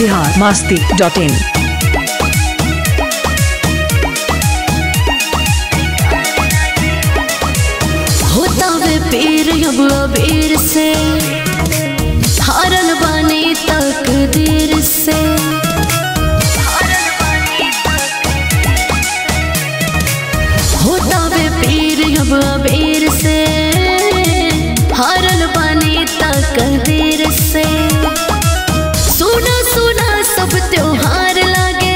Bihar Masti dot in होता वे पीर अब अबीर से हारल बानी तकदीर से होता वे पीर अब अबीर से हारल बानी तकदीर से सुना सुना सब त्योहार लागे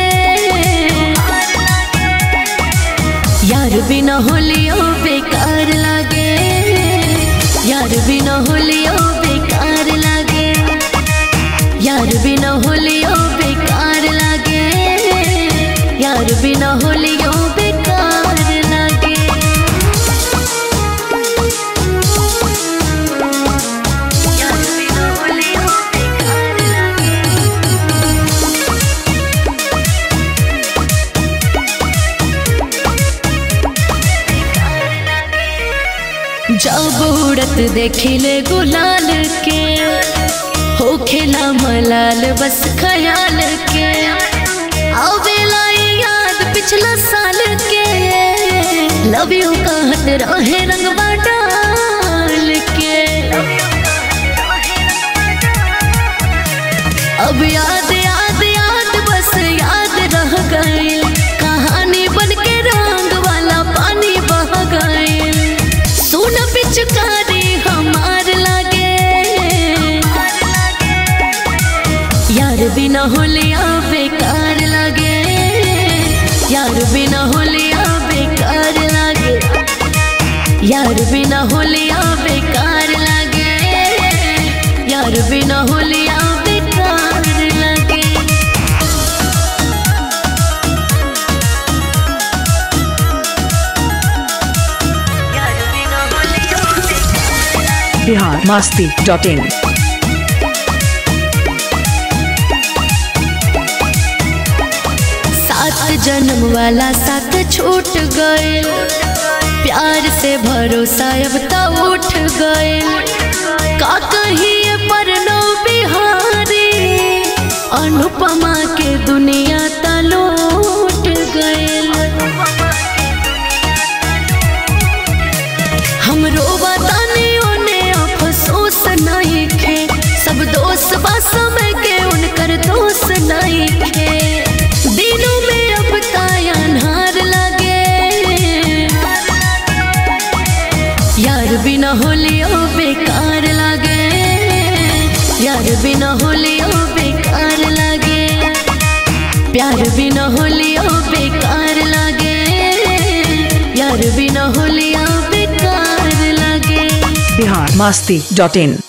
यार बिना होलियो बेकार लागे यार बिना होलियो बेकार लागे यार बिना होलियो बेकार लागे यार बिना होलियो बेकार लागे यार बिना होलियो बेकार लागे जब उड़त देखिले गुलाल के हो खेला मलाल बस ख्याल के आवेला ये याद पिछला साल के लव यू कहत रहे रंगवा डाल के अब याद याद याद बस याद रह गई कहानी बन के रंग वाला पानी बह गई सुन पिचकारी हमार लागे यार बिना होलिया बेकार लागे यार बिना होलिया बेकार लागे यार बिना होलिया बेकार लागे यार बिना होलिया बेकार लागे यार बिना होलिया बिहार मास्ती डॉट इन सात जन्म वाला साथ छूट गए प्यार से भरोसा अब तो उठ गए का कहिए पर नो बिहारी अनुपमा के दुनिया तलूट गए हमरो बताने ओने अफसोस नहीं खे सब दोस्त बा समय के उनकर दोस्त नहीं खे दिनों में अब ताया अन्हार लगे यार बिना होलियो बेकार लगे यार बिना होलियो बेकार लगे प्यार बिना होलियो बेकार लगे यार बिना होलियो बेकार लगे बिहार मास्ती डॉट इन